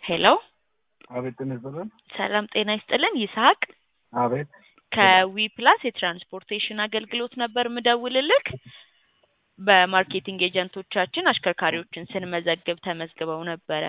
ሄሎ አቤት ጤና ይስጥልን። ሰላም ጤና ይስጥልን። ይስሐቅ አቤት ከዊ ፕላስ የትራንስፖርቴሽን አገልግሎት ነበር ምደውልልክ። በማርኬቲንግ ኤጀንቶቻችን አሽከርካሪዎችን ስንመዘግብ ተመዝግበው ነበረ።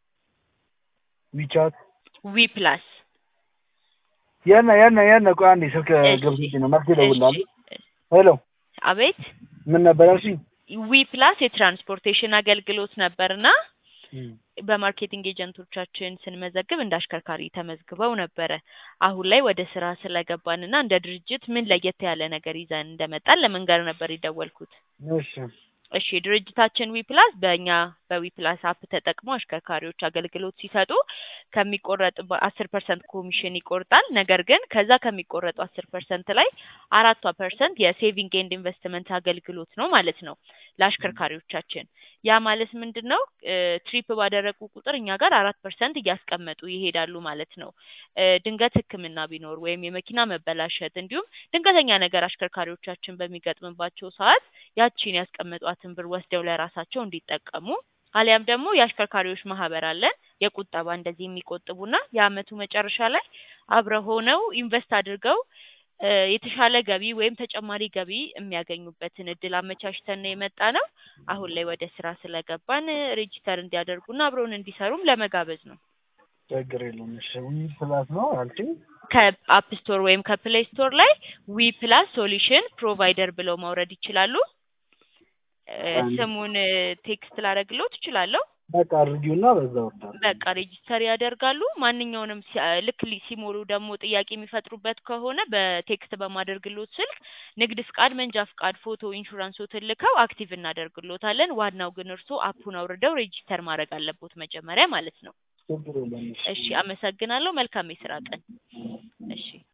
ዊቻት ዊ ፕላስ የነ የነ የነ ቆይ አንዴ ስልክ እሺ፣ ገብቶኝ ነው መልስ ይደውላል። እሺ። ሄሎ አቤት ምን ነበር ያልሽኝ? ዊ ፕላስ የትራንስፖርቴሽን አገልግሎት ነበርና በማርኬቲንግ ኤጀንቶቻችን ስንመዘግብ እንደ አሽከርካሪ ተመዝግበው ነበረ። አሁን ላይ ወደ ስራ ስለገባንና እንደ ድርጅት ምን ለየት ያለ ነገር ይዘን እንደመጣን ለመንገር ነበር የደወልኩት። እሺ እሺ ድርጅታችን ዊ ፕላስ በእኛ በዊ ፕላስ አፕ ተጠቅሞ አሽከርካሪዎች አገልግሎት ሲሰጡ ከሚቆረጥ አስር ፐርሰንት ኮሚሽን ይቆርጣል። ነገር ግን ከዛ ከሚቆረጡ አስር ፐርሰንት ላይ አራቷ ፐርሰንት የሴቪንግ ኤንድ ኢንቨስትመንት አገልግሎት ነው ማለት ነው ለአሽከርካሪዎቻችን። ያ ማለት ምንድን ነው? ትሪፕ ባደረጉ ቁጥር እኛ ጋር አራት ፐርሰንት እያስቀመጡ ይሄዳሉ ማለት ነው። እ ድንገት ሕክምና ቢኖር ወይም የመኪና መበላሸት እንዲሁም ድንገተኛ ነገር አሽከርካሪዎቻችን በሚገጥምባቸው ሰዓት ያቺን ያስቀመጧትን ብር ወስደው ለራሳቸው እንዲጠቀሙ አሊያም ደግሞ የአሽከርካሪዎች ማህበር አለን የቁጠባ እንደዚህ የሚቆጥቡና የአመቱ መጨረሻ ላይ አብረው ሆነው ኢንቨስት አድርገው እ የተሻለ ገቢ ወይም ተጨማሪ ገቢ የሚያገኙበትን እድል አመቻችተን ነው የመጣ ነው። አሁን ላይ ወደ ስራ ስለገባን ሬጂስተር እንዲያደርጉና አብረውን እንዲሰሩም ለመጋበዝ ነው። ችግር የለም። እሺ ዊ ፕላስ ነው አልሽኝ? ከአፕ ስቶር ወይም ከፕሌይ ስቶር ላይ ዊ ፕላስ ሶሉሽን ፕሮቫይደር ብለው ማውረድ ይችላሉ። እ ስሙን ቴክስት ላደርግልዎት እችላለሁ። በቃ አድርጊውና በዛ ወርዳለሁ። በቃ ሬጂስተር ያደርጋሉ። ማንኛውንም ሲ- ልክ ሊ- ሲሞሉ ደግሞ ጥያቄ የሚፈጥሩበት ከሆነ በቴክስት በማደርግሎት ስልክ ንግድ ፍቃድ፣ መንጃ ፍቃድ፣ ፎቶ፣ ኢንሹራንሶትን ልከው አክቲቭ እናደርግሎታለን። ዋናው ግን እርስዎ አፑን አውርደው ሬጂስተር ማድረግ አለቦት መጀመሪያ ማለት ነው። ችግር የለም። እሺ፣ አመሰግናለሁ። መልካም የስራ ቀን። እሺ